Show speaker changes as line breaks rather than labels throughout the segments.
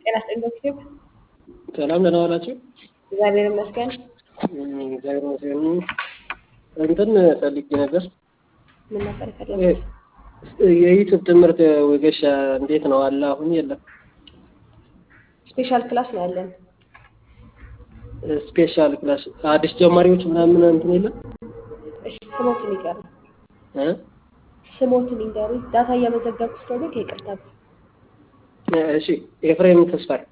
ጤና ይስጥልኝ።
ሰላም ደህና ዋላችሁ?
እግዚአብሔር ይመስገን።
እግዚአብሔር ይመስገን። እንትን ፈልጌ ነበር።
ምን ነበር የፈለጉት?
የዩቱብ ትምህርት ወጌሻ እንዴት ነው አለ? አሁን የለም።
ስፔሻል ክላስ ነው ያለን።
ስፔሻል ክላስ አዲስ ጀማሪዎች ምናምን እንትን የለም
እሺ፣ ስሞትን ይቀሩ
እ
ስሞትን ይንገሩ። ዳታ እያመዘገብኩ ስለሆነ ከይቅርታ ጋር
እሺ ኤፍሬም ተስፋዬ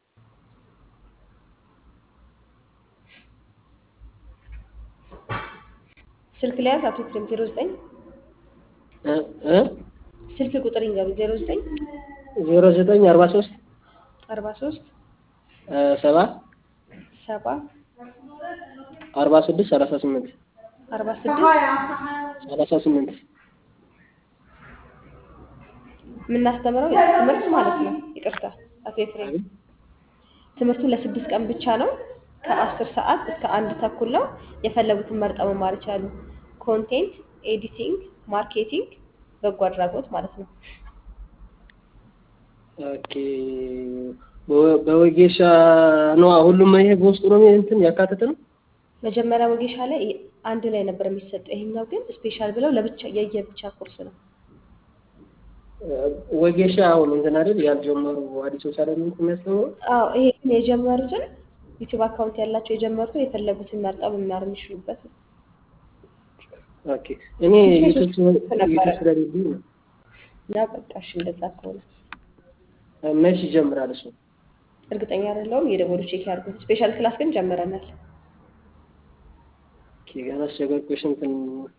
ስልክ ላይ ያዝ። አቶ ኤፍሬም ዜሮ ዘጠኝ
እ እ
ስልክ ቁጥር ይንገሩ። ዜሮ ዘጠኝ
ዜሮ ዘጠኝ አርባ ሶስት
አርባ ሶስት
ሰባ
ሰባ
አርባ ስድስት ሰላሳ ስምንት
አርባ ስድስት
ሰላሳ ስምንት
የምናስተምረው ትምህርት ማለት ነው። ይቅርታ አቶ ኤፍሬም ትምህርቱ ለስድስት ቀን ብቻ ነው። ከአስር ሰዓት እስከ አንድ ተኩል ነው። የፈለጉትን መርጠው መማር ይችላሉ። ኮንቴንት ኤዲቲንግ፣ ማርኬቲንግ፣ በጎ አድራጎት ማለት ነው።
ኦኬ በወ- በወጌሻ ነው ሁሉም ይሄ በውስጡ ነው እንትን ያካተተ ነው።
መጀመሪያ ወጌሻ ላይ አንድ ላይ ነበር የሚሰጠው። ይሄኛው ግን ስፔሻል ብለው ለብቻ የየብቻ ኮርስ ነው።
ወጌሻ አሁን እንትን አይደል ያልጀመሩ አዲሶች አይደል እንትን የሚያስተምሩ
አዎ ይሄ ግን የጀመሩትን ዩቲዩብ አካውንት ያላቸው የጀመሩትን የፈለጉትን መርጠው መማር የሚችሉበት ነው።
ኦኬ እኔ ዩቱብ
ነበረ።
ዩቱብ ስለሌለኝ ነው።
እና በቃ እሺ እንደዛ ከሆነ
መች ይጀምራል እሱ?
እርግጠኛ አይደለሁም። የደወሉ ቼክ ያድርጉት። ስፔሻል ክላስ ግን ጀምረናል።
ኦኬ ገና አስቸገርኩሽ እንትን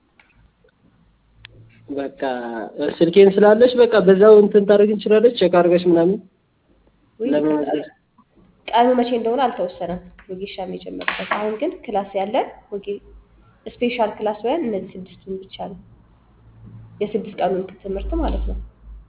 በቃ ስልኬን ስላለች በቃ በዛው እንትን ታደርግ እንችላለች ቼክ አድርገሽ ምናምን
ወይ
ለመመዝገብ
ቀኑ መቼ እንደሆነ አልተወሰነም። ወጌሻ የጀመረበት አሁን ግን ክላስ ያለን ወጌ ስፔሻል ክላስ ወይም እነዚህ ስድስቱን ብቻ ነው። የስድስት ቀኑን ትምህርት ማለት ነው።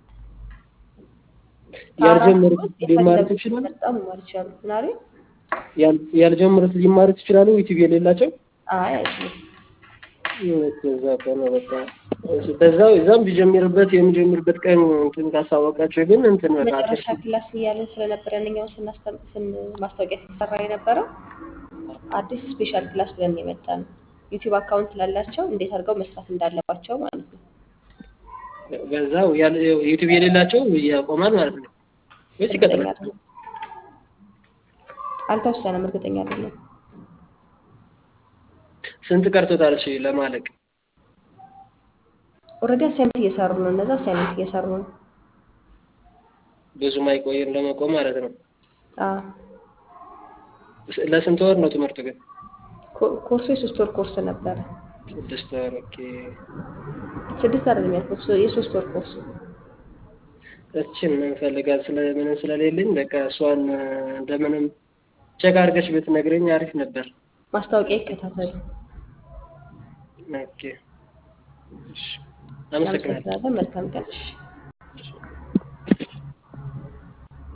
ያልጀመሩት
ከአራቱ ውስጥ
ሊማሩት
የፈለጉትን
ይችላሉ።
መርጠው መማር ይችላሉ። ምን አሉኝ?
ያል- ያልጀመሩት ሊማሩት ይችላሉ። ዩቲዩብ የሌላቸው
አይ አይችሉም።
እዛ ከሆነ በቃ እሺ፣ በዛው እዛም ቢጀምርበት የሚጀምርበት ቀን እንትን ካሳወቃቸው ግን እንትን በቃ
መጨረሻ ክላስ እያለን ስለነበረ እኛው ስናስተም ስን ማስታወቂያ ሲሰራ የነበረው አዲስ ስፔሻል ክላስ ብለን የመጣ ነው። ዩቲዩብ አካውንት ላላቸው እንዴት አድርገው መስራት እንዳለባቸው ማለት ነው።
በዛው ያል- ዩቲዩብ የሌላቸው ያቆማል ማለት ነው ወይስ
እርግጠኛ
ይቀጥላል?
አይደለም። አልተወሰነም። እርግጠኛ አይደለም።
ስንት ቀርቶታል? እሺ ለማለቅ
ኦልሬዲ አሳይመንት እየሰሩ ነው። እነዛ አሳይመንት እየሰሩ ነው።
ብዙም አይቆይም ለመቆም ማለት ነው።
አዎ
ስ- ለስንት ወር ነው ትምህርቱ ግን?
ኮ- ኮርሱ የሶስት ወር ኮርስ ነበረ።
ስድስት ወር። ኦኬ
ስድስት አይደለም ያልኩት የሶስት ወር ኮርስ
እችን እንፈልጋል ስለምንም ስለሌለኝ በቃ እሷን እንደምንም ቼክ አድርገሽ ብትነግረኝ አሪፍ ነበር።
ማስታወቂያ ይከታተሉ።
ኦኬ እሺ፣ አመሰግናለሁ።
አመሰግናለን። መልካም ቀን። እሺ